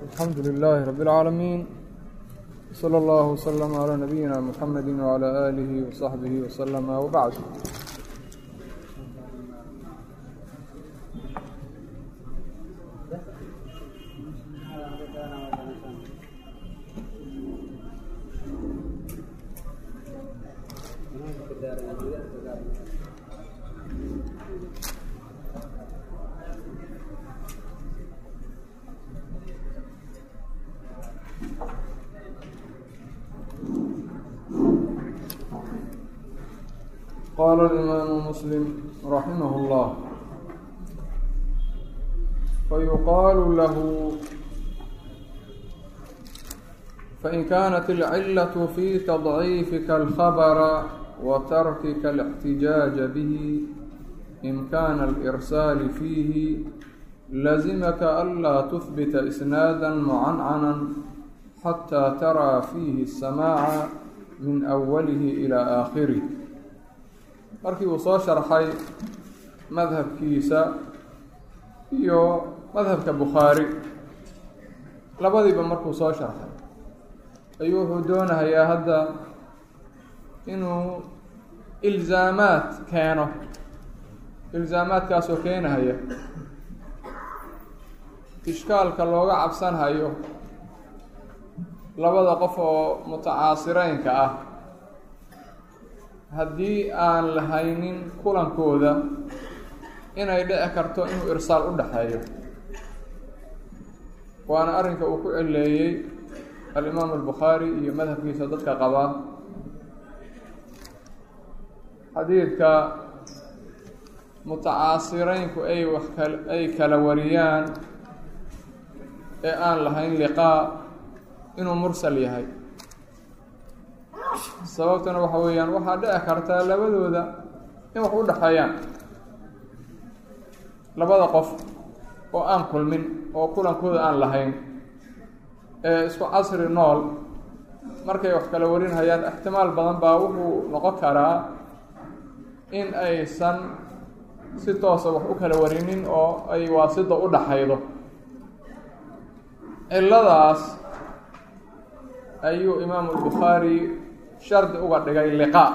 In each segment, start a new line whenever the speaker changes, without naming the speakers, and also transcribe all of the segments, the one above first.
الحمد لله رب العالمين صلى الله وسلم على نبينا محمد وعلى آله وصحبه وسلم وبعد قال الإمام مسلم رحمه الله فيقال له فإن كانت العلة في تضعيفك الخبر وتركك الاحتجاج به إمكان الإرسال فيه لزمك ألا تثبت إسنادا معنعنا حتى ترى فيه السماع من أوله إلى آخره markii uu soo sharxay madhabkiisa iyo madhabka bukhaari labadiiba markuu soo sharxay ayuu wuxuu doonahayaa hadda inuu ilzaamaad keeno ilzaamaadkaasoo keenahaya ishkaalka looga cabsanhayo labada qof oo mutacaasireynka ah haddii aan lahaynin kulankooda inay dhici karto inuu irsaal u dhexeeyo waana arrinka uu ku celeeyey alimaamu albukhaari iyo madhabkiisa dadka qabaa xadiidka mutacaasireynku ay wax kal ay kala wariyaan ee aan lahayn liqaa inuu mursal yahay sababtuna waxa weeyaan waxaa dhici kartaa labadooda in wax u dhexeeyaan labada qof oo aan kulmin oo kulankooda aan lahayn ee isku casri nool markay wax kala warinhayaan ixtimaal badan baa wuxuu noqon karaa in aysan si toosa wax u kala warinin oo ay waasida u dhaxaydo ciladaas ayuu imaamu albukhaari shardi uga dhigay liqaa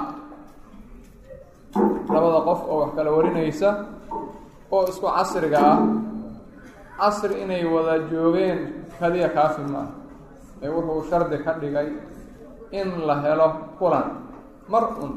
labada qof oo wax kala warinaysa oo isku casriga ah casri inay wada joogeen kaliya kaafi ma ah ee wuxuu shardi ka dhigay in la helo kulan mar un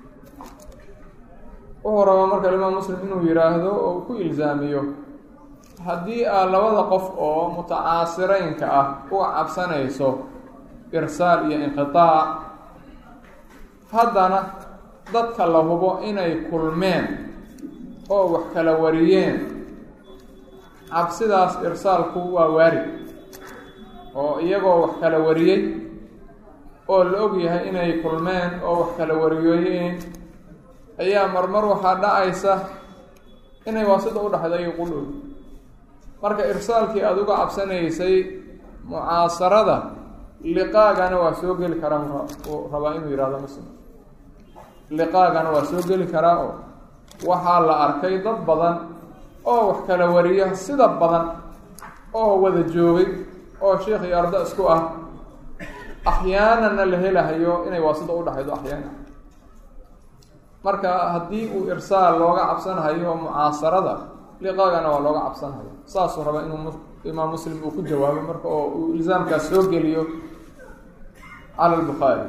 wuxuu rabaa marka imaam muslim inuu yidhaahdo oo ku ilzaamiyo haddii aad labada qof oo mutacaasireynka ah uga cabsanayso irsaal iyo inqitaac haddana dadka la hubo inay kulmeen oo wax kala wariyeen cabsidaas irsaalku waa waarid oo iyagoo wax kala wariyey oo la og yahay inay kulmeen oo wax kala wariyooyeen ayaa marmar waxaa dhacaysa inay waasida u dhexda iyo qudhow marka irsaalkii aada uga cabsanaysay mucaasarada liqaagana waa soo geli karaa uu rabaa inuu yihahdo muslim liqaagana waa soo geli karaa oo waxaa la arkay dad badan oo wax kala wariya sida badan oo wada joogay oo sheikh iyo ardo isku ah axyaanana la helahayo inay waasida u dhexaydo axyaana marka haddii uu irsaal looga cabsanhayo mucaasarada liqaagana waa looga cabsanhayo saasuu rabaa inuu imaam muslim uu ku jawaabo marka oo uu ilzaamkaas soo geliyo cala lbukhaari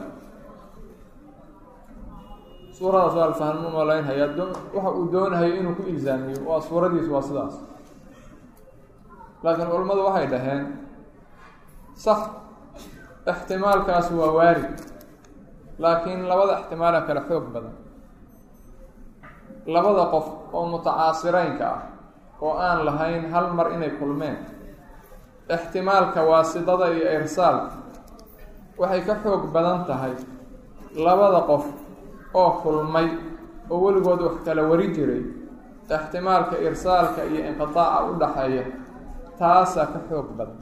suuradaas waa alfahmu malaynhaya waxa uu doonahayo inuu ku ilzaamiyo waa suuradiis waa sidaas laakiin culimmadu waxay dhaheen sax ixtimaalkaas waa waarid laakiin labada ixtimaala kale xoog badan labada qof oo mutacaasireynka ah oo aan lahayn hal mar inay kulmeen ixtimaalka waasidada iyo irsaalka waxay ka xoog badan tahay labada qof oo kulmay oo weligood wax kala wari jiray ixtimaalka irsaalka iyo inqitaaca u dhaxeeya taasaa ka xoog badan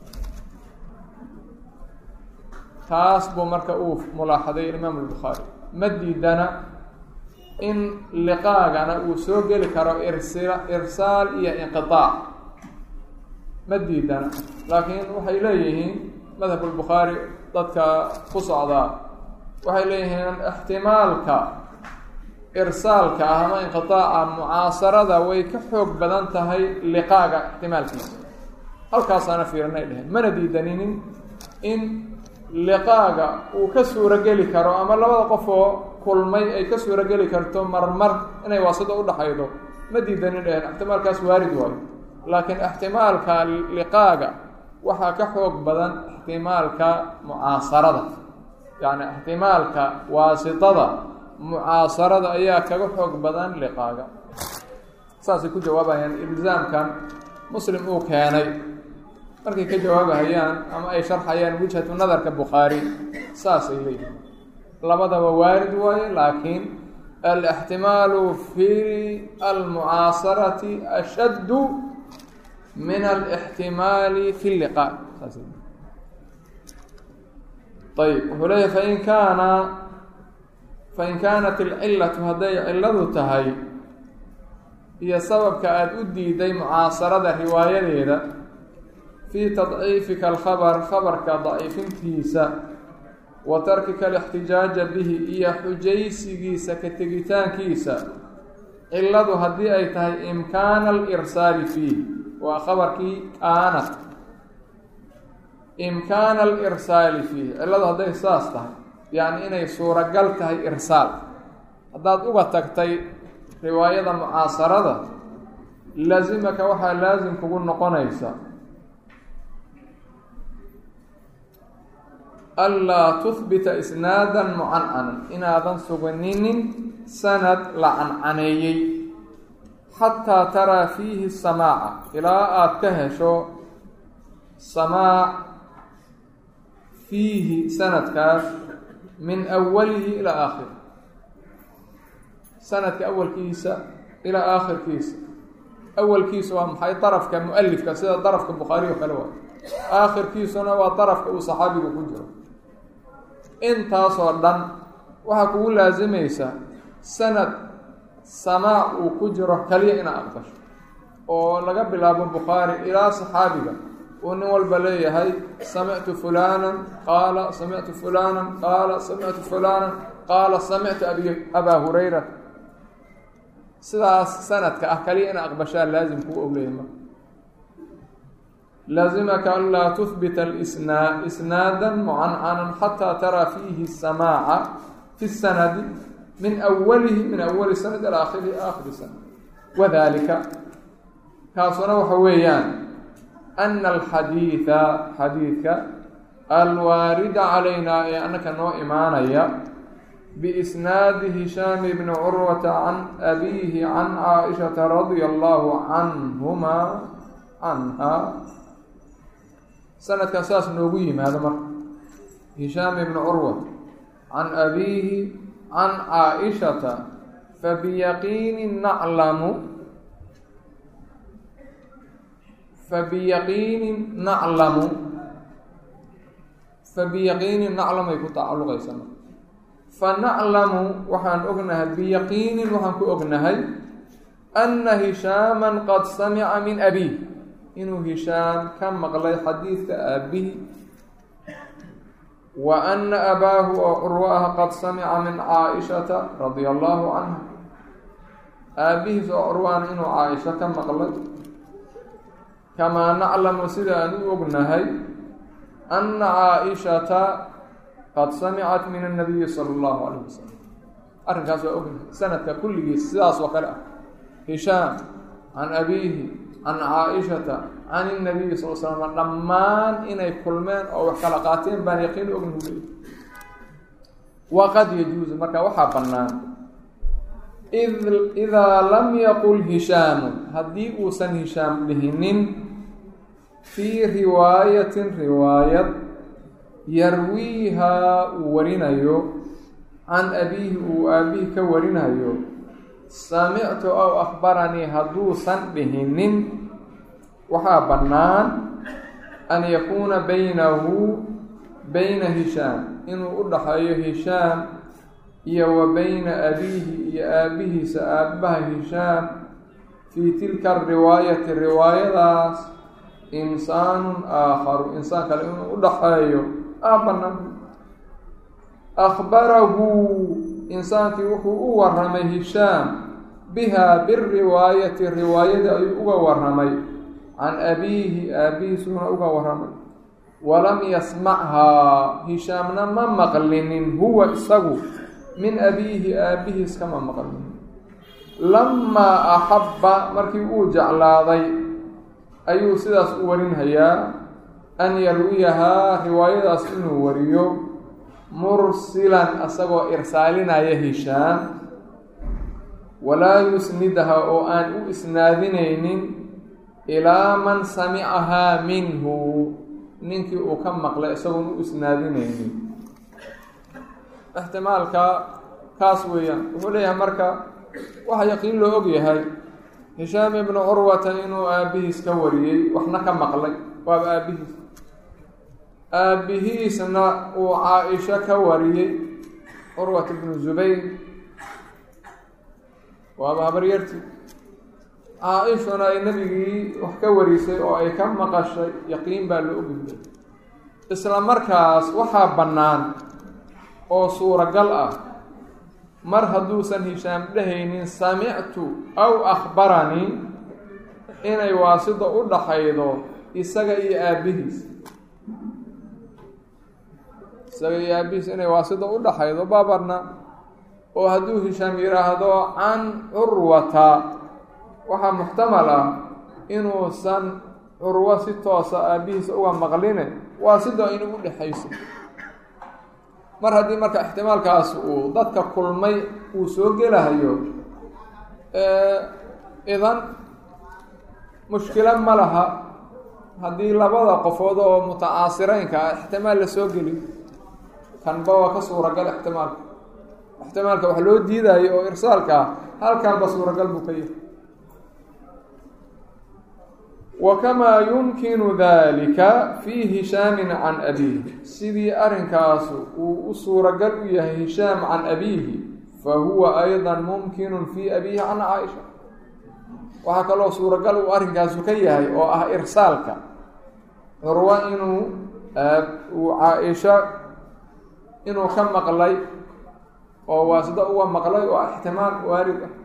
taas buu marka uu mulaaxaday imaam albukhaari ma diidana in liqaagana uu soo geli karo irsila irsaal iyo inqitaac ma diidana laakiin waxay leeyihiin madhabka albukhaari dadka ku socdaa waxay leeyihiin ixtimaalka irsaalka ah ama inqitaaca mucaasarada way ka xoog badan tahay liqaaga ixtimaalkiisa halkaasaana fiirinay dheheen mana diidaninin in liqaaga uu ka suurogeli karo ama labada qof oo kulmay ay ka suurogeli karto marmar inay waasida udhaxaydo ma diidanin dheheen ixtimaalkaas waarid waayo laakiin ixtimaalka liqaaga waxaa ka xoog badan ixtimaalka mucaasarada yacni ixtimaalka waasitada mucaasarada ayaa kaga xoog badan liqaaga saasay ku jawaabayaan ilzaamkan muslim uu keenay markay ka jawaabahayaan ama ay sharxayaan wijhatu nadarka bukhaari saasay leeyihiin labadaba waarid waaye laakiin alixtimaalu fi almucaasarati ashaddu min alixtimaali fi liqaa saas ayb wuxuu leeyahy fain kaana fain kaanat alcilatu hadday cilladu tahay iyo sababka aada u diiday mucaasarada riwaayadeeda fii tadciifika alkhabar khabarka daciifintiisa wa tarkika alixtijaaja bihi iyo xujaysigiisa ka tegitaankiisa cilladu haddii ay tahay imkaana alirsaali fiih waa khabarkii kaanat imkaana alirsaali fiih cilladu hadday saas tahay yacni inay suuragal tahay irsaal haddaad uga tagtay riwaayada mucaasarada laasimaka waxaa laasim kugu noqonaysa anlaa tuhbita isnaadan mucancanan inaadan sugninin sanad la cancaneeyey xataa taraa fiihi samaaca ilaa aada ka hesho samaac fiihi sanadkaas min awalihi ilaa aakhiri sanadka awalkiisa ilaa aakhirkiisa awalkiisa waa maxay darafka mu-alifka sida darafka bukhaari oo kale waa aakhirkiisuna waa darafka uu saxaabigu ku jiro intaasoo dhan waxaa kugu laasimaysa sanad samaac uu ku jiro kaliya inaad aqbasho oo laga bilaabo bukhaari ilaa saxaabiga uu nin walba leeyahay samictu fulanan qaala samictu fulanan qaala samictu fulanan qaala samictu abi abaa hurayra sidaas sanadka ah kaliya ina aqbashaa laazim kuu ogleeyay marka laazimaka an laa tuhbita alisnaa isnaada mucancanan xataa taraa fiihi samaaca fi sanadi min awalihi min awali sanad ilaa akhirihi aakhiri sanad wadalika kaasuna waxa weeyaan ana alxadiida xadiidka alwaarida calaynaa ee annaka noo imaanaya biisnaadi hishaami bni curwata can abiihi can caaishata radia allahu canhumaa canha sanadkan saas noogu yimaado marka hishaam ibni curwa can abiihi can caaishata fabiyaqiini naclamu fabiyaqiini naclamu fabiyaqiini naclamay ku tacalluqaysa marka fanaclamu waxaan ognahay biyaqiinin waxaan ku ognahay ana hishaaman qad samica min abiih inuu hishaam ka maqlay xadiidka aabihi wa ana abaahu oo curwo ah qad samica min caaishata radia allahu canha aabihiis oo curwaana inuu caaisho ka maqlay kamaa naclamu sida aan u ognahay ana caaishata qad samicat min annabiyi sala allahu calayh wasalam arrinkaas waa ognahay sanadka kulligiis sidaas oo kale ah hishaam can abiihi can caaishata can inabiyi sal slam dhammaan inay kulmeen oo wax kala qaateen baan yaqiin ognahu leey waqad yajuusu marka waxaa bannaan id idaa lam yaqul hishaamu haddii uusan hishaam dhihinin fii riwaayatin riwaayad yarwiihaa uu warinayo can abiihi uu aabihi ka warinayo samictu aw akhbaranii hadduusan dhihinin waxaa bannaan an yakuuna baynahu bayna hishaam inuu u dhaxeeyo hishaam iyo wa bayna abiihi iyo aabihiisa aabbaha hishaam fii tilka ariwaayati riwaayadaas insaanun aakharu insaan kale inuu u dhaxeeyo aa bannaan akhbarahu insaankii wuxuu u warramay hishaam bihaa biriwaayati riwaayadii ayuu uga warramay can abiihi aabihiisuna uga warramay walam yasmachaa hishaamna ma maqlinin huwa isagu min abiihi aabihiis kama maqlinin lamaa axabba markii uu jeclaaday ayuu sidaas u warinhayaa an yarwiyahaa riwaayadaas inuu wariyo mursilan asagoo irsaalinaya hishaam walaa yusnidaha oo aan u isnaadinaynin ilaa man samicahaa minhu ninkii uu ka maqlay isagoon u isnaadinaynin ixtimaalka kaas weeyaan wuxuu leeyahay marka waxa yaqiin loo og yahay hishaam ibnu curwata inuu aabihiis ka wariyey waxna ka maqlay waaba aabihiis aabihiisna uu caa-isho ka wariyey curwat ibnu zubayr waaba habaryartii caa-ishuna ay nebigii wax ka warisay oo ay ka maqashay yaqiin baa loo ogyahay isla markaas waxaa bannaan oo suuragal ah mar hadduusan hishaam dhehaynin samictu aw akhbaranii inay waasida u dhaxaydo isaga iyo aabihiis isaga iyo aabihiis inay waasida u dhaxaydo baabarna oo hadduu hishaam yidhaahdo can curwata waxaa muxtamal ah inuusan curwo si toosa aabihiisa uga maqline waasida inuu u dhexayso mar haddii marka ixtimaalkaas uu dadka kulmay uu soo gelahayo idan mushkilo ma laha haddii labada qofood oo mutacaasireynka ah ixtimaal la soo geli kanba waa ka suuragal ixtimaalka ixtimaalka wax loo diidayo oo irsaalka ah halkanba suuragal buu ka yahay wakamaa yumkinu dalika fii hishaamin can abiihi sidii arrinkaasu uu u suuragal u yahay hishaam can abiihi fa huwa ayda mumkinu fii abiihi can caaisha waxaa kaloo suuragal uu arrinkaasu ka yahay oo ah irsaalka curwo inuu uu caa-isho inuu ka maqlay oo waasida uga maqlay oo ixtimaal waarid ah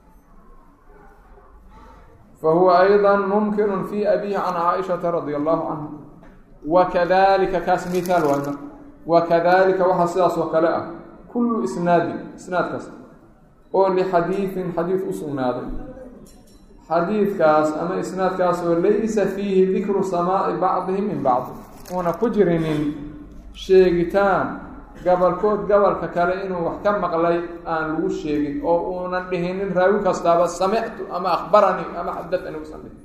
fahuwa ayضa mumkinu fi abihi can caaishata radia allahu canha wakadalika kaas mithaal waay marka wakadalika waxaa sidaas oo kale ah kullu isnaadin isnaad kasta oo lixadiidin xadiid u sugnaaday xadiidkaas ama isnaadkaasoo laysa fiihi dikru samaa'i bacdihim min bacdi uuna ku jirinin sheegitaan gabalkood gabalka kale inuu wax ka maqlay aan lagu sheegin oo uunan dhihinin raawi kastaaba samictu ama akhbaranii ama xadaanii usan dhihin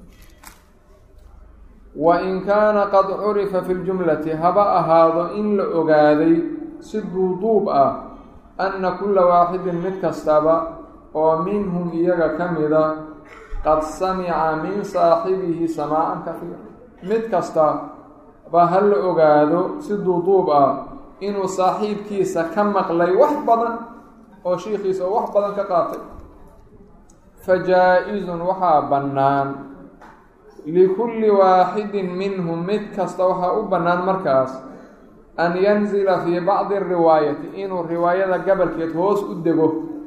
wain kaana qad curifa fi ljumlati haba ahaado in la ogaaday si duuduub ah anna kulla waaxidin mid kastaba oo minhum iyaga ka mida qad samica min saaxibihi samaacan kafiira mid kasta ba ha la ogaado si duuduub ah inuu saaxiibkiisa ka maqlay wax badan oo shiikiisa oo wax badan ka qaatay fa jaa-izun waxaa bannaan likulli waaxidin minhum mid kasta waxaa u bannaan markaas an yanzila fii bacdi riwaayati inuu riwaayada gabalkeed hoos u dego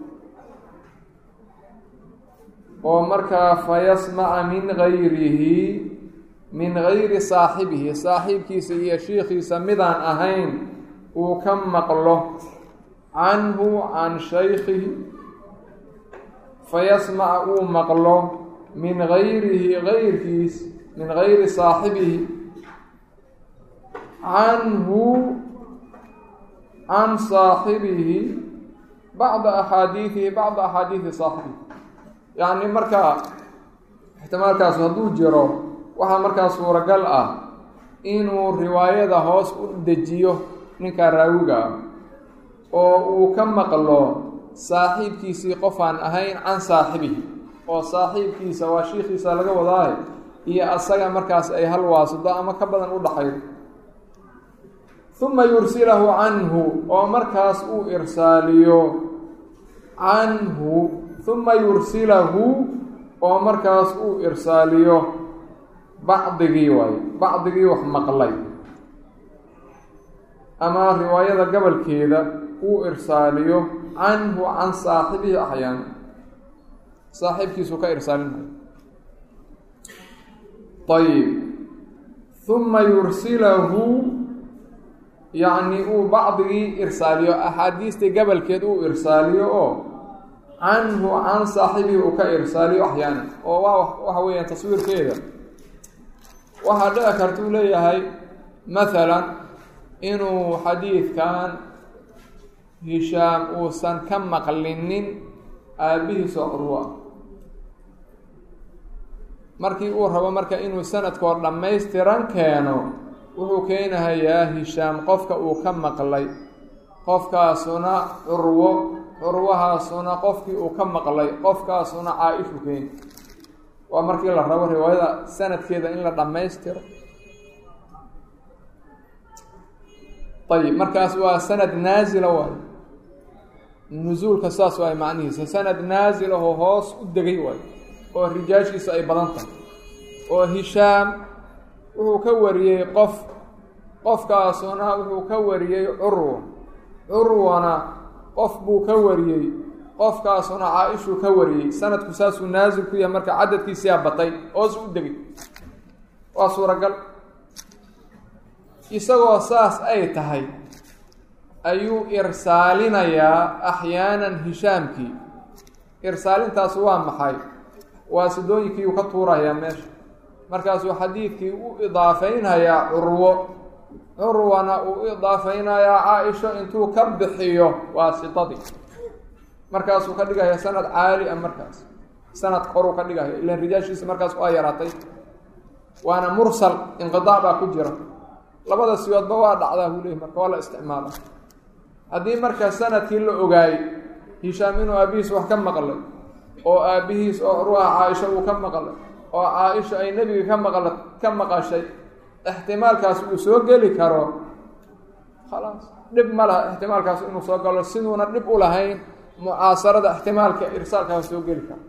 oo markaa fa yasmaca min gayrihi min gayri saaxibihi saaxiibkiisa iyo shiikiisa midaan ahayn uu ka maqlo canhu can shaykhihi fayasmaca uu maqlo min gayrihi gayrkiis min gayri saaxibihi canhu can saaxibihi bacda axaadiidihi bacda axaadiidi saaxibihi yacni markaa ixtimaalkaas hadduu jiro waxaa markaa suuragal ah inuu riwaayada hoos u dejiyo ninkaa raawiga ah oo uu ka maqlo saaxiibkiisii qofaan ahayn can saaxibihi oo saaxiibkiisa waa shiikiisa laga wadaahe iyo asaga markaas ay hal waasito ama ka badan u dhaxaydo uma yursilahu canhu oo markaas uu irsaaliyo canhu uma yursilahu oo markaas uu irsaaliyo bacdigii waayo bacdigii wax maqlay ama riwaayada gobolkeeda uu irsaaliyo canhu can saaxibihi axyaana saaxiibkiisu ka irsaalinayo ayib huma yursilahu yacni uu bacdigii irsaaliyo axaadiistii gobolkeed uu irsaaliyo oo canhu can saaxibihi uu ka irsaaliyo axyaana oo waa waxa weeyaan taswiirkeeda waxaa dhici karta uu leeyahay mathalan inuu xadiidkan hishaam uusan ka maqlinin aabbihiisoo curwo ah markii uu rabo marka inuu sanadkoo dhammaystiran keeno wuxuu keenahayaa hishaam qofka uu ka maqlay qofkaasuna curwo curwahaasuna qofkii uu ka maqlay qofkaasuna caa-ishu keeni waa markii la rabo riwaayada sanadkeeda in la dhammaystiro ayib markaas waa sanad naasila waayo nusuulka saas waay macnihiisa sanad naasilaho hoos u degay waayo oo rijaashiisa ay badan tahay oo hishaam wuxuu ka wariyey qof qofkaasuna wuxuu ka wariyey curwa curwana qof buu ka wariyey qofkaasuna caa-ishuu ka wariyey sanadku saasuu naasil ku yahay marka cadadkiisiyaa batay hoos u degay waa suuragal isagoo saas ay tahay ayuu irsaalinayaa axyaanan hishaamkii irsaalintaas waa maxay waa sidooyinkii uu ka tuurayaa meesha markaasuu xadiidkii u idaafeynhayaa curwo curwana uu idaafeynayaa caa-isho intuu ka bixiyo waa sidadii markaasuu ka dhigaya sanad caali a markaas sanad koruu ka dhigaya ilan rijaashiisa markaas waa yaraatay waana mursal inqidaac baa ku jira labada sigoodba waa dhacdaa buu leeyay marka waa la isticmaala haddii marka sanadkii la ogaayey hishaam inuu aabihiis wax ka maqlay oo aabihiis oo curwaha caaisha uu ka maqlay oo caa-isha ay nebiga ka maqla ka maqashay ixtimaalkaas uu soo geli karo khalaas dhib ma laha ixtimaalkaas inuu soo galo siduuna dhib u lahayn mucaasarada ixtimaalka irsaalkaas soo geli karo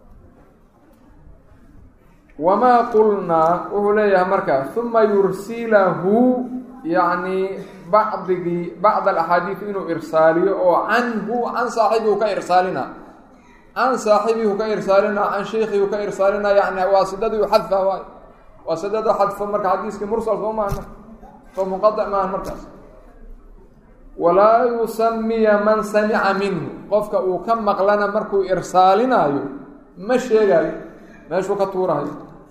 wamaa qulnaa wuxuu leeyahay markaa uma yursilahu yacni bacdigii bacd alaxaadiid inuu irsaaliyo oo canhu can saaxibihu ka irsaalina can saaxibihu ka irsaalina can sheikhihu ka irsaalina yani waa sidadii u xadfa waay waa sidada xadfo marka xadiiskii mursal soo maaha soo munqadic maaha markaas walaa yusamiya man samica minhu qofka uu ka maqlana markuu irsaalinaayo ma sheegayo meeshuu ka tuurahayo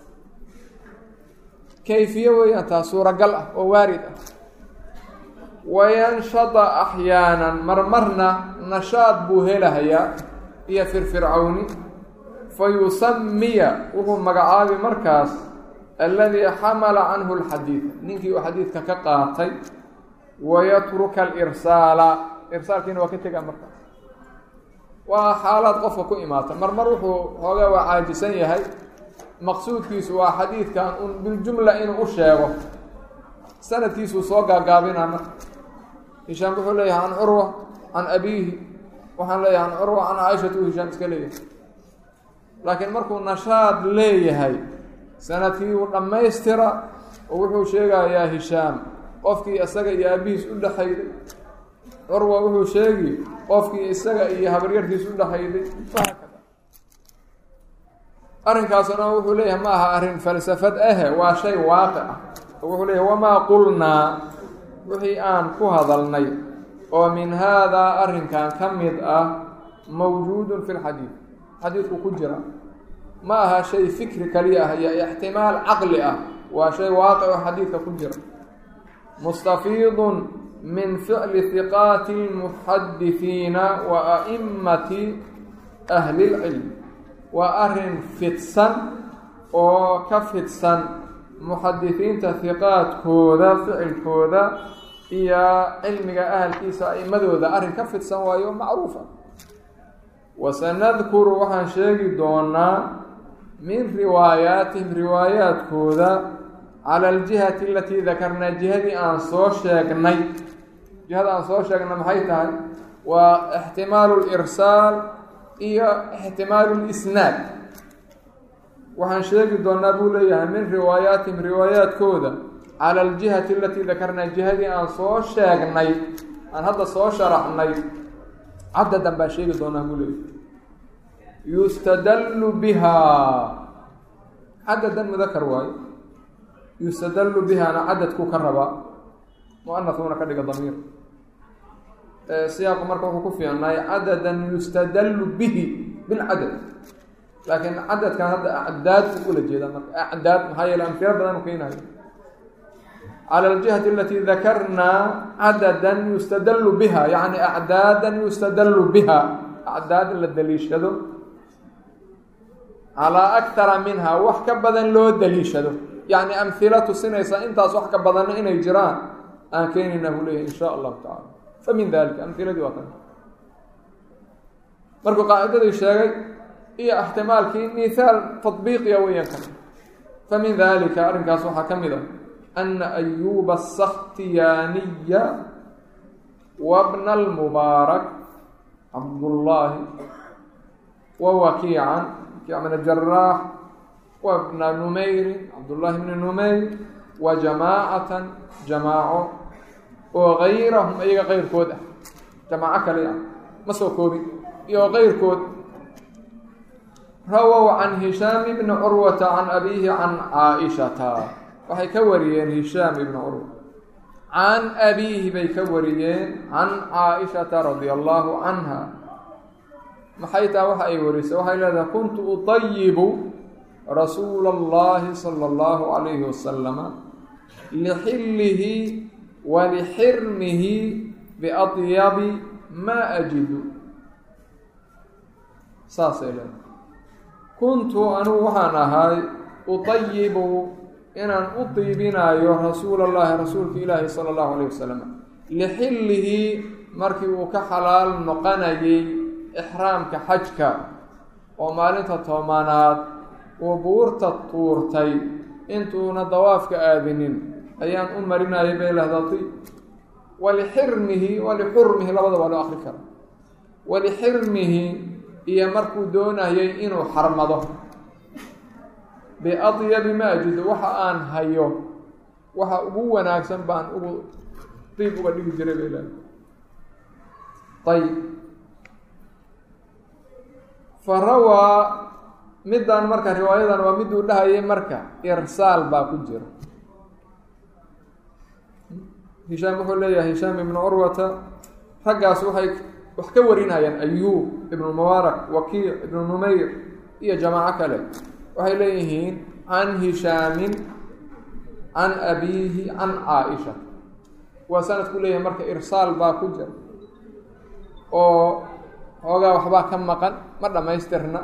kayfiye weeyaan taa suuragal ah oo waarid ah wayanshada axyaanan marmarna nashaad buu helahayaa iyo firfircowni fa yusamiya wuxuu magacaabi markaas alladii xamala canhu alxadiida ninkii uu xadiidka ka qaatay wayatruka alirsaala irsaalkiina waa ka tegaa markaas waa xaalaad qofka ku imaata marmar wuxuu xoogaa waa caajisan yahay maqsuudkiisu waa xadiidkan un biljumla inuu u sheego sanadkiisuu soo gaagaabinaa marka hishaam wuxuu leeyahay can curwa can abiihi waxaan leeyahay can curwa can caaishatu hishaam iska leeyahay laakiin markuu nashaad leeyahay sanadkii uu dhammaystira oo wuxuu sheegayaa hishaam qofkii isaga iyo aabihiis u dhexayday curwa wuxuu sheegi qofkii isaga iyo habaryartiis u dhexayday haakada arrinkaasna wuxuu leeyahay ma aha arrin falsafad ahe waa shay waaqic ah oo wuxuu leeyahay wamaa qulnaa wixii aan ku hadalnay oo min haadaa arrinkan ka mid ah mawjuudun fi lxadiid xadiidku ku jira ma aha shay fikri kaliya ah iyo ixtimaal caqli ah waa shay waaqic oo xadiidka ku jira mustafiidun min ficli hiqaati lmuxadisiina wa a'immati ahli lcilm waa arrin fidsan oo ka fidsan muxadisiinta hiqaadkooda ficilkooda iyo cilmiga ahalkiisa a'immadooda arrin ka fidsan waayo macruufa wasanadkuru waxaan sheegi doonaa min riwaayaatihim riwaayaadkooda cala aljihati alatii dakarnaa jihadii aan soo sheegnay jihada aan soo sheegnay maxay tahay waa ixtimaalu lirsaal iyo ixtimaalu lisnaad waxaan sheegi doonaa buu leeyahay min riwaayaatihim riwaayaadkooda cala aljihati alatii dakarnaa jihadii aan soo sheegnay aan hadda soo sharaxnay cadadan baan sheegi doonaa buu leeyahay yustadallu bihaa cadadan mudakar waayo yustadallu bihaana cadadkuu ka rabaa muanahuuna ka dhiga damiir siyaaqu marka wuxuu ku fiicnaay cadadan yustadallu bihi bilcadad laakiin cadadkan hadda acdaad u ula jeeda marka acdaad maxaa yeele amfiro badan u keenayo cala aljihati alati dakarnaa cadadan yustadallu biha yacni acdaadan yustadallu biha acdaad in la daliishado calaa aktara minha wax ka badan loo daliishado yacni amhila tusinaysa intaas wax ka badanna inay jiraan aan keenayna buu leeyahy in sha allahu tacala fa min dalika amhiladii waa kan markuu qaacidadii sheegay iyo ixtimaalkii mithaal tadbiiqiya weeyaan kan fa min dalika arrinkaas waxaa ka mid a ana ayuba asakhtiyaaniya wabna almubaarak cabdullaahi wa wakiican min jaraax wabna numeyrin cabdullaahi bni numeyr wa jamaacatan jamaaco oo gayrahum iyaga keyrkood ah jamaaco kale ah ma soo koobin iyo keyrkood rawow can hishaam ibni curwata can abiihi can caaishata waxay ka wariyeen hishaam ibni curwa can abiihi bay ka wariyeen can caaishata radia allahu canha maxay taa waxa ay warisay waxay leedahay kuntu utayibu rasuula اllahi salى اllahu calayhi wasalama lixillihi wa lixirmihi biadyabi maa ajidu saasay leedahay kuntu anugu waxaan ahay utayibu inaan u diibinaayo rasuula llahi rasuulka ilaahi sala allahu alayh wasalam lixillihi markii uu ka xalaal noqonayay ixraamka xajka oo maalinta toobanaad uu buurta tuurtay intuuna dawaafka aadinin ayaan u marinayay bay lahdati walixirmihi walixurmihi labada waa loo akri kara walixirmihi iyo markuu doonayay inuu xarmado biadyabi ma ajido waxa aan hayo waxa ugu wanaagsan baan ugu diib uga dhigi jiray bay lahay ayib fa rawaa middan marka riwaayadan waa miduu dhahayay marka irsaal baa ku jira hishaam wuxuu leeyahay hishaam ibnu curwata raggaas waxay wax ka warinayaan ayuub ibnu mubaarak wakiic ibnu numayr iyo jamaaco kale waxay leeyihiin can hishaamin can abiihi can caaisha waa sanadku leeyahay marka irsaal baa ku jira oo xoogaa waxbaa ka maqan ma dhammaystirna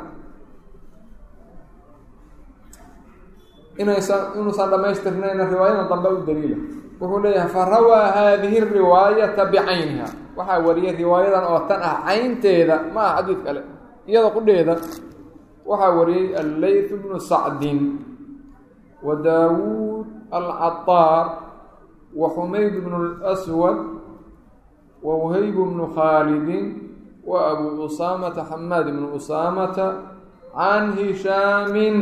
inaysan inuusan dhammaystirnayna riwaayadan dambe u daliila wuxuu leeyahay fa rawaa haadihi riwaayata bicayniha waxaa wariyay riwaayadan oo tan ah caynteeda ma aha xadiid kale iyada qudheeda waxaa wariyey alleyth bnu sacdin wa daawuud alcataar wa xumayd bnu اlswad wa whayb bnu khaalidin wa abu usaamata xamaad bnu usaamata can hishaamin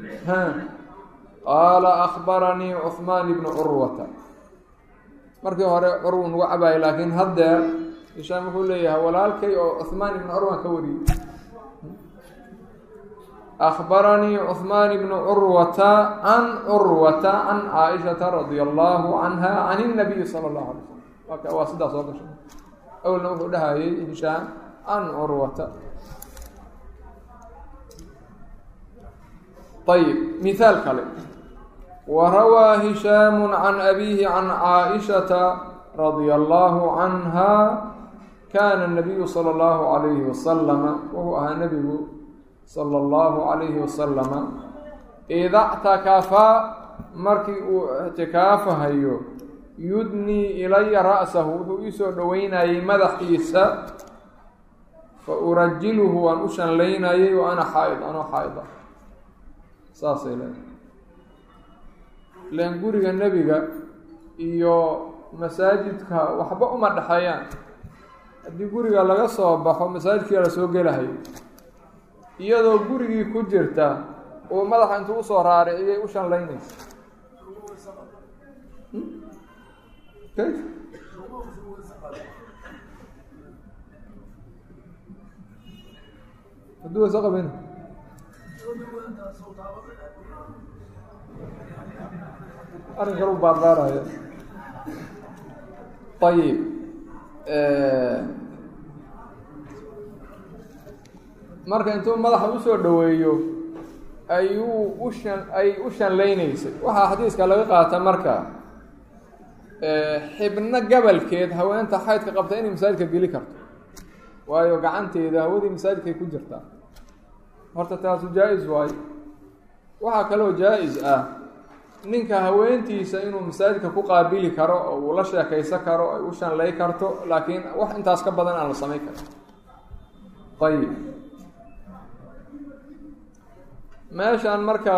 qaala akbaranii cuhmaan bnu curwata markii hore curwan uga cabaayay laakiin haddeer hishaam wuxuu leeyahay walaalkay oo cuhmaan ibnu curwan ka wariyey akbaranii cuhmaan bnu curwata can curwata can caaishata radia allahu canha can اnabiyi sala اllahu alay slam waa sidaa soo gashay awalna wuxuu dhahayay hishaam can curwata ayib mihaal kale وrawى هishاam عan أbيه عan caaئشhaةa radي الlه عanهa kana النabiyu slى الlه عalayه وasلم wuxuu ahaa nebigu slى الlه عalayه وasلم إida اctakafa markii uu اctikaafahayo yudnii ilaya ra'sahu wuxuu iisoo dhoweynayay madaxiisa faurajilhu waan u shanlaynayay wa ana xaaid anoo xaaida saasay leedahay len guriga nebiga iyo masaajidka waxba uma dhexeeyaan haddii guriga laga soo baxo masaajidkiia la soo gelahayo iyadoo gurigii ku jirta uu madaxa intuu usoo raariciyay u shanlaynaysa kayf hadduu wayse qabin arrin kale u baarbaaraya ayib marka intuu madaxa usoo dhoweeyo ayuu u shan ay u shanlaynaysay waxaa xadiiska laga qaata marka xibno gabalkeed haweenta xaydka qabta inay masaajidka geli karto waayo gacanteeda hawadii masaajidkay ku jirtaa horta taasu jaa-is waayo waxaa kaloo jaa-is ah ninka haweentiisa inuu masaajidka ku qaabili karo oo uu la sheekaysan karo ay u shanlay karto laakiin wax intaas ka badan aan la samayn karin ayib meeshaan marka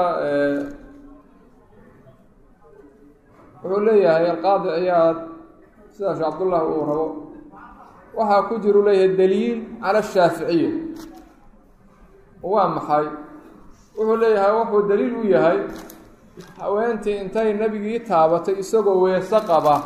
wuxuu leeyahay alqaadi ciyaad sida sheekh cabdullah uu rabo waxaa ku jiru leeyahay daliil cala ashaaficiya waa maxay wuxuu leeyahay wuxuu daliil u yahay haweentii intay nebigii taabatay isagoo weese qaba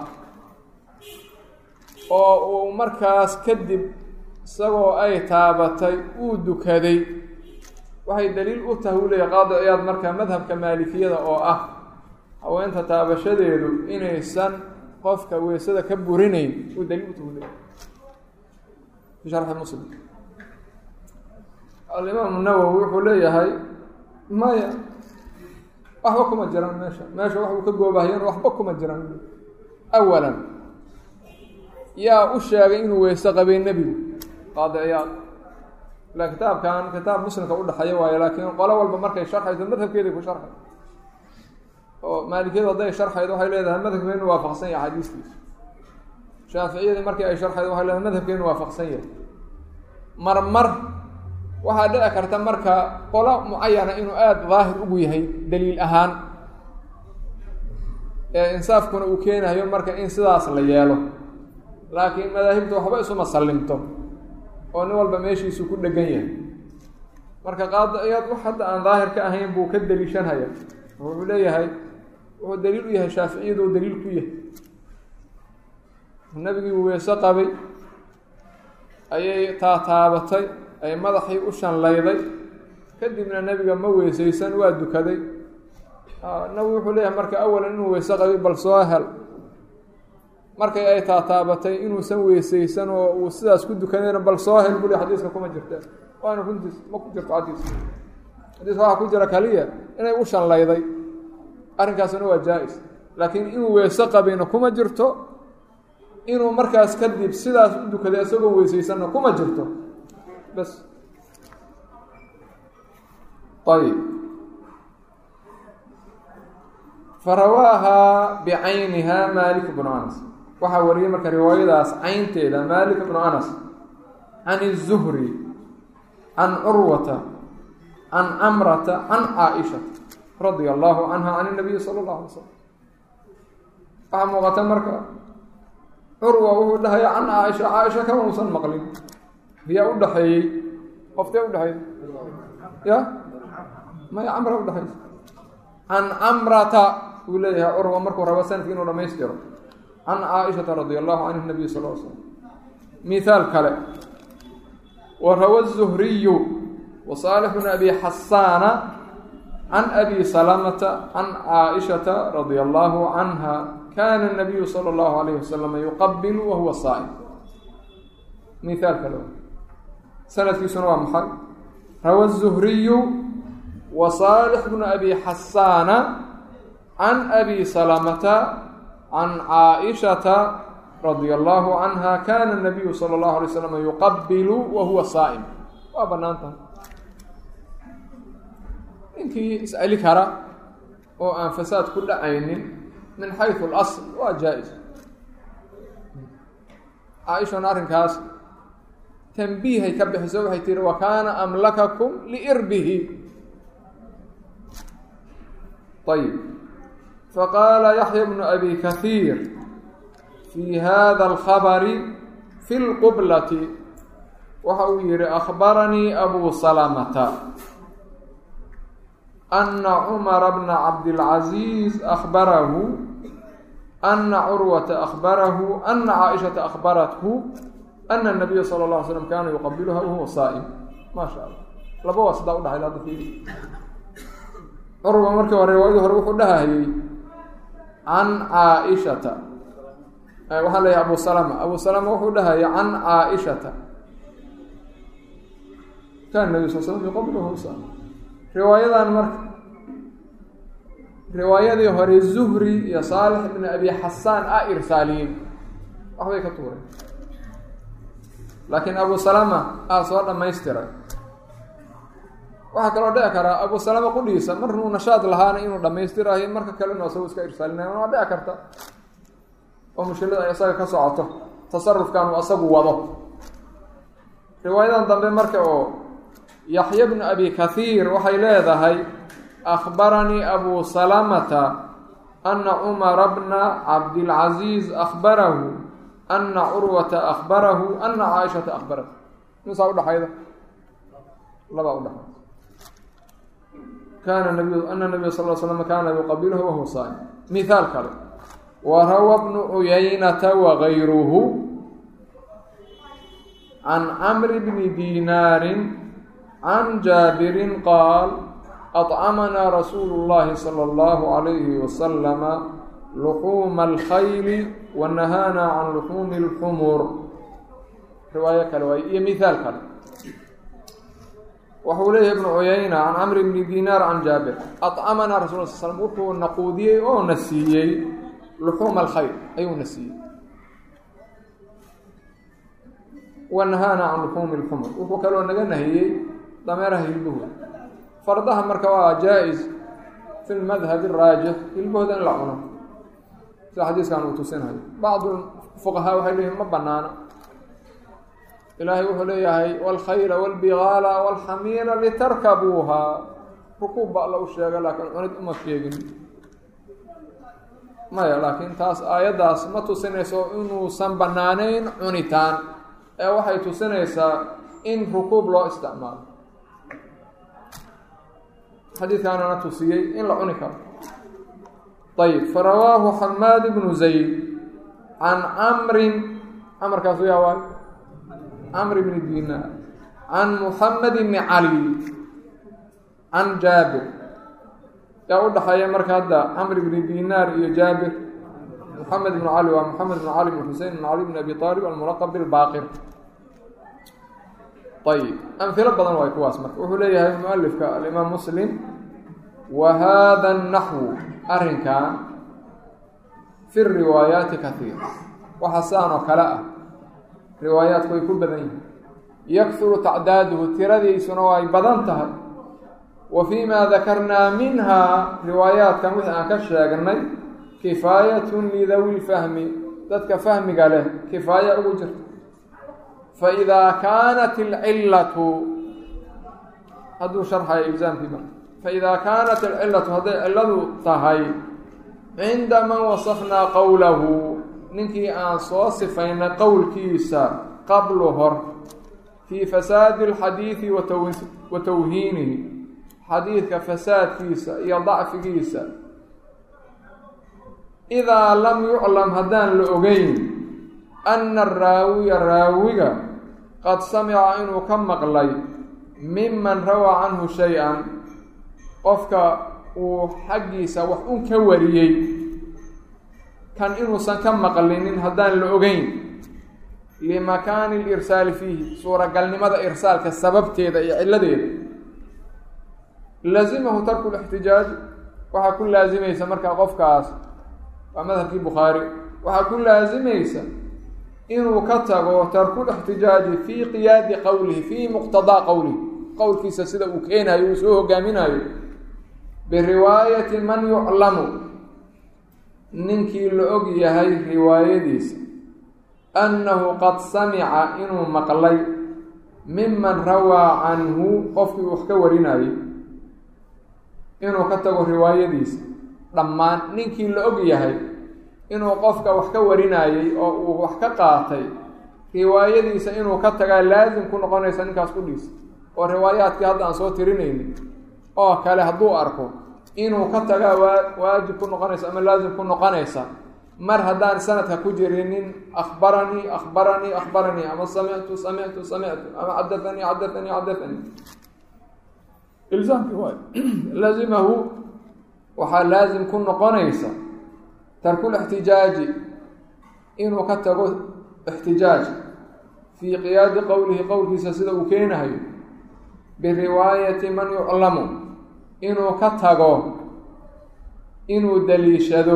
oo uu markaas kadib isagoo ay taabatay uu dukaday waxay daliil u tahay uu leeyahay qaadi ciyaad marka madhabka maalikiyada oo ah haweenta taabashadeedu inaysan qofka weysada ka burinayn uu daliil u tahay u leeyahay fi sharxi muslim alimaamu nawowi wuxuu leeyahay maya waxba kuma jiraan meesha meesha waxuu ka goobahayan waxba kuma jiraan awalan yaa u sheegay inuu weyse qabay nebigu qaadi ciyaad ila kitaabkan kitaab muslimka udhexeeya waayo laakiin qolo walba markay sharxayso madhabkeeday ku sharxay oo maalikiyadu hadday sharxaydo waxay leedahay madhabkeenu waafaqsan yahay xadiiskiisa shaaficiyadii markii ay sharxaydo waxay leedahay madhabkeenu waafaqsan yahay marmar waxaa dhici karta marka qolo mucayana inuu aada daahir ugu yahay daliil ahaan ee insaafkuna uu keenayo marka in sidaas la yeelo laakiin madaahibta waxba isuma sallimto oo nin walba meeshiisu ku dhegan yahay marka qaadi ciyaad wax hadda aan daahir ka ahayn buu ka deliishanhaya wuxuu leeyahay wuxuu daliil u yahay shaaficiyadu oo daliil ku yahay nabigii uu weese qabay ayay taataabatay ay madaxii u shanlayday kadibna nebiga ma weysaysan waa dukaday nabigu wuxuu leeyahay marka awalan inuu weyse qabay bal soo hel markay ay taataabatay inuusan weysaysan oo uu sidaas ku dukadayna bal soo hel buli xadiiska kuma jirta waana runtiis ma ku jirto xadiiska xadiiska waxaa ku jira kaliya inay u shanlayday arrinkaasuna waa jaa-is laakiin inuu weyse qabayna kuma jirto inuu markaas kadib sidaas u dukaday isagoo weysaysanna kuma jirto bas ayib farawaaha bicayniha malik bnu anas waxaa wariyay marka riwaayadaas caynteeda malik bnu anas can الzuhri can curwata can camrata can caaishata radia allahu canha can الnabiyi salى اllahu alay slam waxaa muuqata marka curwa wuxuu dhahaya can caaisha caaisha kama uusan maqlin yaa u dhaxeeyey qoftee udhexeey ya maya camra udhexaysa can camrata uu leeyahay curwa markuu rabo sanadki inuu dhamaystiro can caaishata radi allahu canhu nabiy sal l slam mihaal kale wa rawa الzuhriyu wa saalix bn abi xasaana can abi salamata can caaishata radia allahu canha kana الnabiyu salى اllahu alayh wasalam yuqabilu wahuwa saa'im mihaal kale sanadkiisuna waa maxay rawa الzuhriyu wa saalix bnu abi xasaana can abi salamata can caaishata radia allahu canha kana الnabiyu salى اllahu alay slam yuqabilu wa huwa saa'im waa banaan tahay ninkii isceli kara oo aan fasaad ku dhacaynin min xayثu اlasl waa jaa-is caaishana arrinkaas tanbiihay ka bixiso waxay tihi wa kaana amlakakum liirbihi ayb faqaala yaxya bnu abi kahiir fii hada alkhabari fi lqublati waxa uu yihi akhbaranii abu salamata ana cumara bna cabdilcaziiz akhbarahu ana curwata akhbarahu ana caaishata akhbarathu ana nabiya sala اla alay slam kaana yuqabiluha wahuwa saa'im maa sha allah laba waa sidaa udhaxayd hadda fiiri curwa markii hore riwaayadii hore wuxuu dhahayey can caaishata waxaan leeyahay abu salama abu salama wuxuu dhahayay can caaishata kana nabi sal slam yuqabiluha saa'im riwaayadan marka riwaayadii hore zuhri iyo saalix ibn abi xasaan a irsaaliyiin waxbay ka tuureen laakiin abu salama aa soo dhamaystiray waxaa kaloo dhici karaa abu salama qudhiisa marnuu nashaad lahaana inuu dhamaystirayo marka kalena asago iska irsaalinaya waa dhici karta oo mushkilada ay isaga ka socoto tasarufkan uu asagu wado riwaayadan dambe marka oo yaxya bnu abi kathiir waxay leedahay akhbaranii abu salamata ana cumara bna cabdilcaziiz akhbarahu ana curwata akhbarahu ana caaishata akhbarat misaa udhaxayda labaa udhaxayda kana nabiy ana nabiya sal l slam kaana yuqabiluhu wahuwa saa'im mithaal kale warawa bnu cuyaynata wagayruhu can camri bni dinaarin can jaabirin qaal أطcمnaa rasuul الlahi slى الlه عlyه وsلم لحuuma الkhayl وnahaana can لحuumi الxmur riwaayo kale waay iyo mihaal kale waxuu leeyahy ibnu cuyayna can camr bni dinaar can jaabir aطcamanaa rasul sl slm wuxuu na quudiyey oo na siiyey luxuuma alkhayr ayuu na siiyey wanahaana can luxuumi اlxumur wuxuu kaloo naga nahiyey dameeraha hilbahooda fardaha marka waa jaa-is fi lmadhab raajix hilbahooda in la cuno sida xadiiskan uu tusinayo bacdu fuqahaa waxay leeyihin ma banaano ilaahay wuxuu leeyahay wاlkhayla wاlbigaala wاlxamiira litarkabuuha rukuub ba alla u sheega laakiin cunid uma sheegin maya laakiin taas aayaddaas ma tusinayso inuusan banaaneyn cunitaan ee waxay tusinaysaa in rukuub loo isticmaalo xadiidkaanana tusiyey in la cuni karo ayb farawaahu xamaad bnu zayd can camrin camarkaasu yaa waay camr bni dinaar can muxamed bni cali can jaabir yaa u dhaxeeya marka hadda camr bni dinaar iyo jaabir muxamed bnu cali waa moxamed bn cali bn xusein bn cali bn abi aalib almulaqab bilbaaqir ayb amhilo badan waay kuwaas marka wuxuu leeyahay mualifka alimaam muslim wa hada naxwu arrinkan fi riwaayaati kaiir waxa saan oo kale ah riwaayaatku way ku badan yihin yakuru tacdaaduhu tiradiisuna way badan tahay wa fii ma dakarnaa minha riwaayaatkan wixii aan ka sheegnay kifaayatun lidawi lfahmi dadka fahmiga leh kifaaya ugu jirta faidaa kaanat alcillatu hadduu sharxayo ilzaamkii marka faidaa kaanat alcillatu hadday cilladu tahay cinda man wasafnaa qowlahu ninkii aan soo sifaynay qowlkiisa qablu hor fii fasaadi alxadiidi wa tawhiinihi xadiidka fasaadkiisa iyo dacfigiisa idaa lam yuclam haddaan la ogeyn ana araawiya raawiga qad samica inuu ka maqlay miman rawaa canhu shay-an qofka uu xaggiisa wax un ka wariyey kan inuusan ka maqlinin haddaan la ogeyn limakaani lirsaali fiihi suuragalnimada irsaalka sababteeda iyo cilladeeda lazimahu tarku lixtijaaji waxaa ku laasimaysa markaa qofkaas waa madhabkii bukhaari waxaa ku laasimaysa inuu ka tago tarku lixtijaaji fii qiyaadi qowlihi fii muqtadaa qowlihi qowlkiisa sida uu keenayo uu soo hogaaminayo biriwaayati man yuclamu ninkii la og yahay riwaayadiisa annahu qad samica inuu maqlay miman rawaa canhu qofkii wax ka warinayay inuu ka tago riwaayadiisa dhammaan ninkii la og yahay inuu qofka wax ka warinayey oo uu wax ka qaatay riwaayadiisa inuu ka tagaa laasim ku noqonaysa ninkaas kudhiisa oo riwaayaadkii hadda aan soo tirinayni oo kale hadduu arko inuu ka tagaa waa waajib ku noqonaysa ama laasim ku noqonaysa mar haddaan sanadka ku jirinin akhbaranii akhbaranii akhbaranii ama samictu samictu samictu ama xadathanii xadathanii xadathanii ilzaamki waay lazimahu waxaa laasim ku noqonaysa tarkulixtijaaji inuu ka tago ixtijaaj fii qiyaadi qowlihi qowlkiisa sida uu keenahayo biriwaayati man yuclamu inuu ka tago inuu daliishado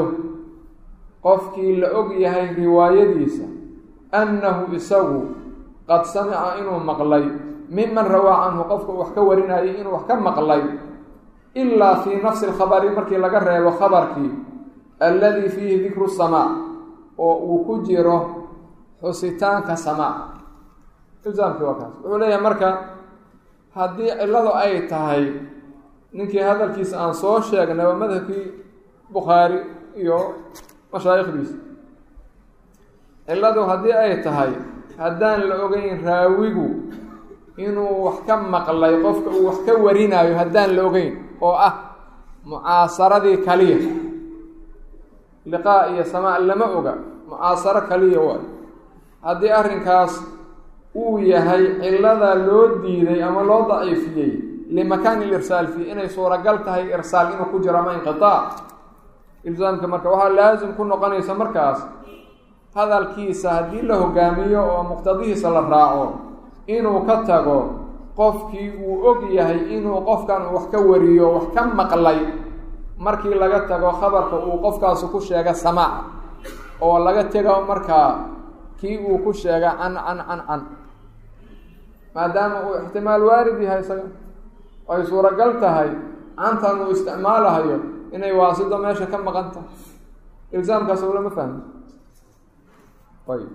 qofkii la og yahay riwaayadiisa annahu isagu qad samica inuu maqlay miman rawaa canhu qofka uu wax ka warinayay inuu wax ka maqlay ilaa fii nafsi lkhabari markii laga reebo khabarkii alladii fiihi dikru samaa oo uu ku jiro xusitaanka samaa ilzaamkii waa kaas wuxuu leeyahay marka haddii cilladu ay tahay ninkii hadalkiisa aan soo sheegnay waa madhabkii bukhaari iyo mashaayikhdiisa cilladu haddii ay tahay haddaan la ogeyn raawigu inuu wax ka maqlay qofka uu wax ka warinayo haddaan la ogeyn oo ah mucaasaradii kaliya liqaa iyo samaa lama oga mucaasaro kaliya waayo haddii arrinkaas uu yahay cillada loo diiday ama loo daciifiyey limakaani lirsaal fii inay suuragal tahay irsaal inuu ku jiro ama inqitaac ilzaamka marka waxaa laasim ku noqonaysa markaas hadalkiisa haddii la hogaamiyo oo muqtadihiisa la raaco inuu ka tago qofkii uu og yahay inuu qofkan uu wax ka wariyo wax ka maqlay markii laga tago khabarka uu qofkaasi ku sheega samaaca oo laga tego markaa kii uu ku sheega can can can can maadaama uu ixtimaal waarid yahay isaga ay suuragal tahay cantan uu isticmaalahayo inay waasido meesha ka maqan tahay ilzaamkaas oo lama fahmi ayb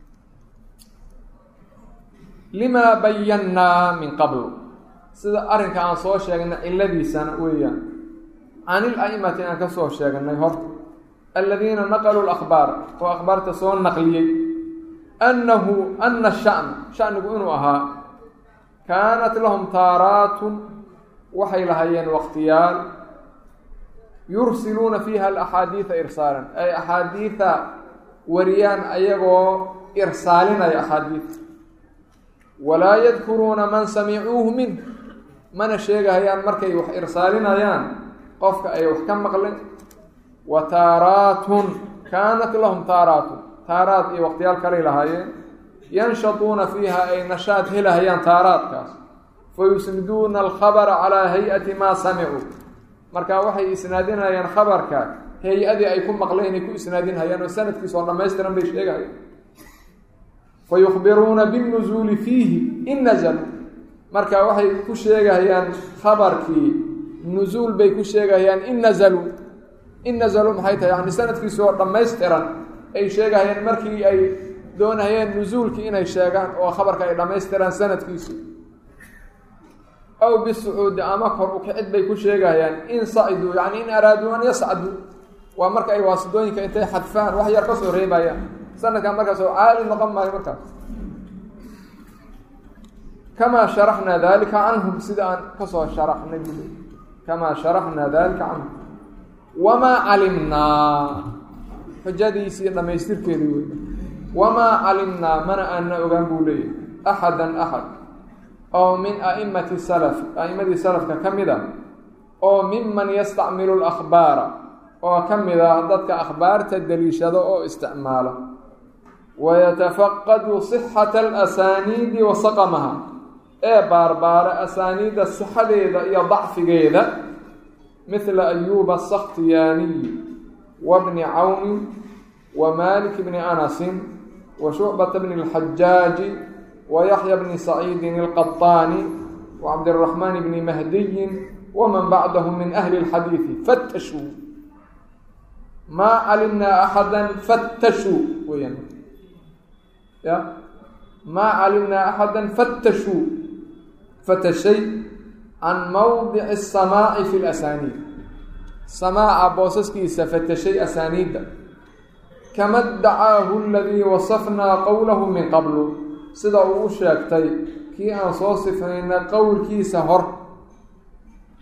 limaa bayannaa min qabl sida arrinka aan soo sheegnay cilladiisana weeyaan can il a'imati aan ka soo sheegnay horta aladiina naqaluu lakbaar oo akhbaarta soo naqliyey annahu ana sha'na shanigu inuu ahaa kaanat lahum taaraatun waxay lahaayeen waqtiyaal yursiluuna fiiha alaxaadiida irsaalan ay axaadiida wariyaan ayagoo irsaalinaya axaadiida walaa yadkuruuna man samicuuhu minh mana sheegahayaan markay wax irsaalinayaan qofka ay wax ka maqleen wa taaraatun kaanat lahum taaraatun taaraad iyo waqtiyaal kalay lahaayeen yanshatuuna fiiha ay nashaad helahayaan taaraadkaas fa yusniduuna alkhabara calaa hay-ati maa samicuu marka waxay isnaadinayaan khabarka hay-adii ay ku maqleen ay ku isnaadinhayaan oo sanadkiisa oo dhammaystiran bay sheegahayaan fa yukhbiruuna binnusuuli fiihi in nazalu marka waxay ku sheegahayaan khabarkii nusuul bay ku sheegahayaan in nazaluu in nazaluu maxay tahay yani sanadkiisa oo dhammaystiran ay sheegahayaan markii ay doonahayeen nusuulkii inay sheegaan oo khabarka ay dhammaystiraan sanadkiisi aw bisucuudi ama kor ukicid bay ku sheegahayaan in saciduu yani in araaduu an yascaduu waa marka ay waasidooyinka intay xadfaan wax yar ka soo reebayaan sanadkan markaas oo caali noqon maayo markaas kamaa sharaxnaa dalika canhum sida aan kasoo sharaxnay bule kamaa sharaxnaa dalika canhum wamaa calimnaa xujadiisii dhammaystirkeedii wey wamaa calimnaa mana aana ogaan buu leeyahy axadan axad oo min a'imati salaf a'immadii salafka ka mid a oo miman yastacmilu lakhbaara oo ka mid ah dadka akhbaarta daliishada oo isticmaala wayatafaqadu sixata alasaniidi wa saqamaha ee baarbaara asaaniidda sixadeeda iyo dacfigeeda mithla ayuuba asakhtiyaaniyi wa bni cawni wa malik bni anasin wa shucbata bni اlxajaaji wa yaxya bni saciidin اlqaطaani wa cabdiraxmaan bni mahdiyin waman bacdahm min ahli اlxadiidi fatashuu maa calimnaa axada fatashuu weyaan ya maa calimnaa axada fatashuu fatashay can mawdici asamaaci fi lasaniid samaaca boosaskiisa fatashay asaaniidda kama dacaahu aladii wasafnaa qowlahu min qablu sida uu u sheegtay kii aan soo sifnayna qowlkiisa hor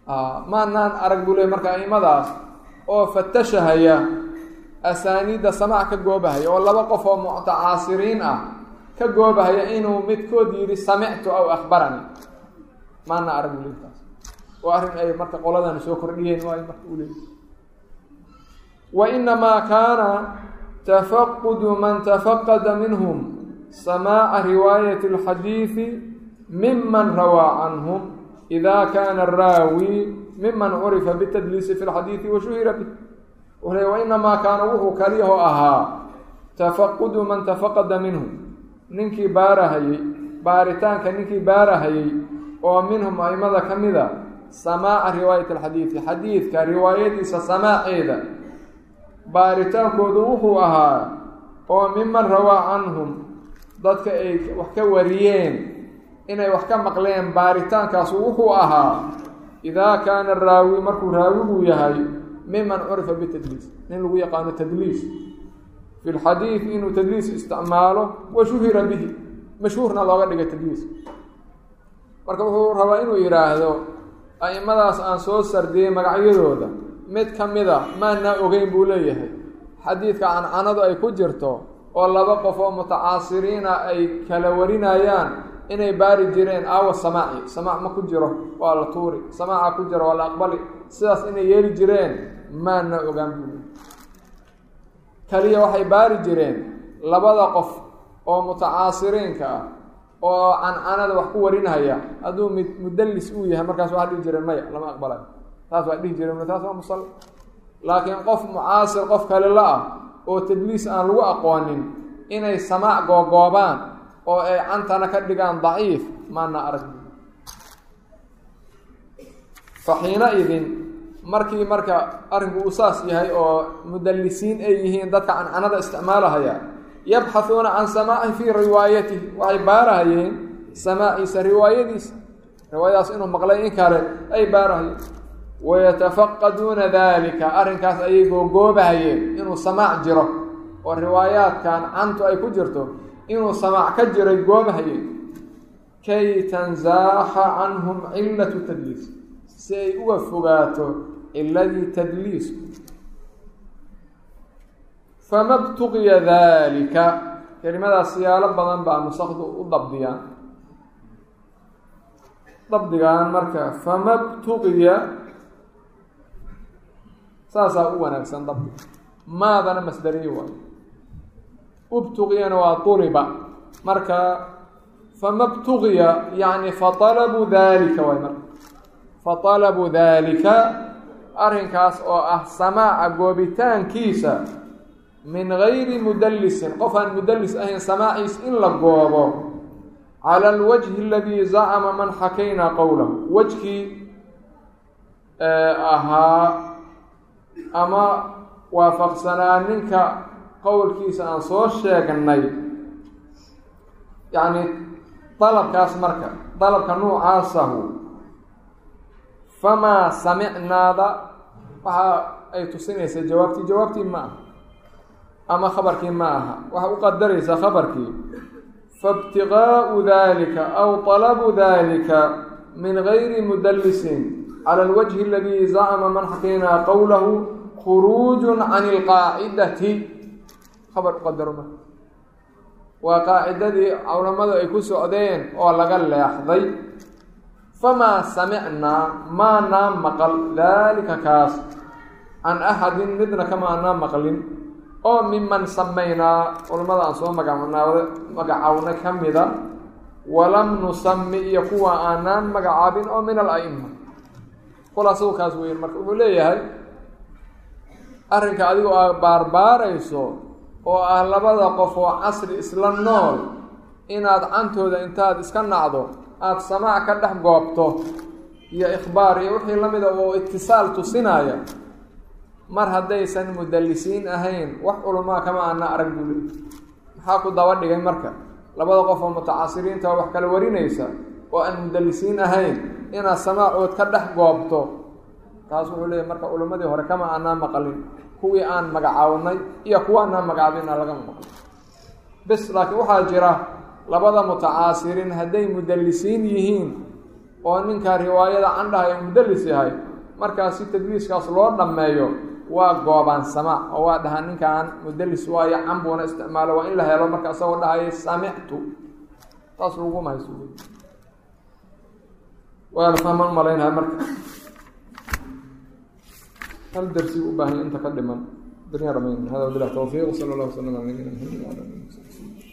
maanaan arag buu leey marka aimadaas oo fatashahaya asaaniidda samaac ka goobahaya oo laba qof oo mutacaasiriin ah ka goobahaya inuu midkood yidhi samictu aw akhbarani maana arag buu leey taas oo arrin ay marka qoladan soo kordhiyeen waayo marka uu leey wa inamaa kaana tafaqudu man tafaqada minhum samaaca riwaayati alxadiidi miman rawaa canhum ida kana araawi miman curifa bitadliisi fi lxadiidi wa shuhira bih wuxuu le wainamaa kaana wuxuu kaliyaho ahaa tafaqudu man tafaqada minhum ninkii baarahayey baaritaanka ninkii baarahayey oo minhum aimada ka mida samaaca riwaayati alxadiidi xadiidka riwaayadiisa samaaceeda baaritaankoodu wuxuu ahaa oo miman rawaa canhum dadka ay wax ka wariyeen inay wax ka maqleen baaritaankaasu wuxuu ahaa idaa kaana raawi markuu raawigu yahay miman curifa bitadliis nin lagu yaqaano tadliis fi lxadiid inuu tadliis isticmaalo wa shuhira bihi mashhuurna looga dhigay tadliis marka wuxuu rabaa inuu yidhaahdo a'imadaas aan soo sardiyey magacyadooda mid ka mida maanaa ogeyn buu leeyahay xadiidka cancanadu ay ku jirto oo laba qof oo mutacaasiriina ay kala warinayaan inay baari jireen aawa samaaci samaac ma ku jiro waa la tuuri samaaca ku jiro waa la aqbali sidaas inay yeeli jireen maana ogaan buu leeyahay kaliya waxay baari jireen labada qof oo mutacaasiriinka ah oo cancanada wax ku warinhaya hadduu mid mudallis uu yahay markaas waxaa dhihi jireen maya lama aqbalayo taas waa dhihi jireen taas waa musal laakiin qof mucaasir qof kale la ah oo tadliis aan lagu aqoonin inay samaac googoobaan oo ay cantana ka dhigaan daciif maana arag fa xiina idin markii marka arrinku uu saas yahay oo mudallisiin ay yihiin dadka cancanada isticmaalahaya yabxahuuna can samaaci fii riwaayatihi waxay baarahayeen samaaciisa riwaayadiisa riwaayadaas inuu maqlay in kale ay baarahayeen wayatafaqaduuna dalika arrinkaas ayay googoobahayeen inuu samaac jiro oo riwaayaadkan cantu ay ku jirto inuu samaac ka jiray goobahayeen kay tansaaxa canhum cilatu tadliis si ay uga fogaato ciladii tadliisku fama btuqiya dalika kelimadaas siyaalo badan baa nusakdu u dabdiyaan dabdigan marka fama btuqiya saasaa u wanaagsan dabdi maadana masdariye waay ubtuqiyana waa tuliba marka fama btuqiya yani faطalabuu dalika waay marka faطalabuu dalika arrinkaas oo ah samaaca goobitaankiisa min gayri mudallisin qof aan mudallis ahayn samaaciis in la goobo cala alwajhi aladii zacama man xakaynaa qowlahu wejkii ahaa ama waafaqsanaa ninka qowlkiisa aan soo sheegnay yacni dalabkaas marka dalabka nuucaasahu famaa samicnaada waxa ay tusinaysaa jawaabtii jawaabtii ma aha ama khabarkii ma aha waxaa u qadaraysaa khabarkii faibtiqaau dalika aw talabu dalika min gayri mudallisin cala alwajhi aladii zacama man xakaynaa qowlahu khuruujun can ilqaacidati khabar uqadaro ma waa qaacidadii culamadu ay ku socdeen oo laga leexday famaa samicnaa maanaa maqal daalika kaas can axadin midna kamaanaa maqlin oo miman samaynaa culamada aan soo magacanaa magacawnay ka mida walam nusami iyo kuwa aanaan magacaabin oo min al-a'ima khulaasadu kaas weyn marka wuxuu leeyahay arrinka adigoo aa baarbaarayso oo ah labada qof oo casri isla nool inaad cantooda intaad iska nacdo aada samaac ka dhex goobto iyo ikhbaar iyo wixii la mida oo itisaal tusinaya mar haddaysan mudallisiin ahayn wax culamaa kama ana arag buu leey maxaa ku daba dhigay marka labada qof oo mutacasiriinta wax kala warinaysa oo aan mudallisiin ahayn inaad samaacood ka dhex goobto taas wuxuu leeyahy marka culimmadii hore kama aanaa maqalin kuwii aan magacawnay iyo kuwa anaa magacaabina lagama maqlin bis laakiin waxaa jira labada mutacaasiriin hadday mudallisiin yihiin oo ninkaa riwaayada candhahay oo mudalis yahay markaas si tadliiskaas loo dhammeeyo waa goobaansama oo waa dhahaa ninkan mudalis waayo cambuuna isticmaalo waa in la helo marka isagoo dhahaya samictu taas laguma hayso waana fahman umalaynaya marka hal darsi u baahanya inta ka dhiman dunya dhamayn hada wabilah tawfiiq sala allah wasalam ala nabiyina maxamed wala alihi wasabi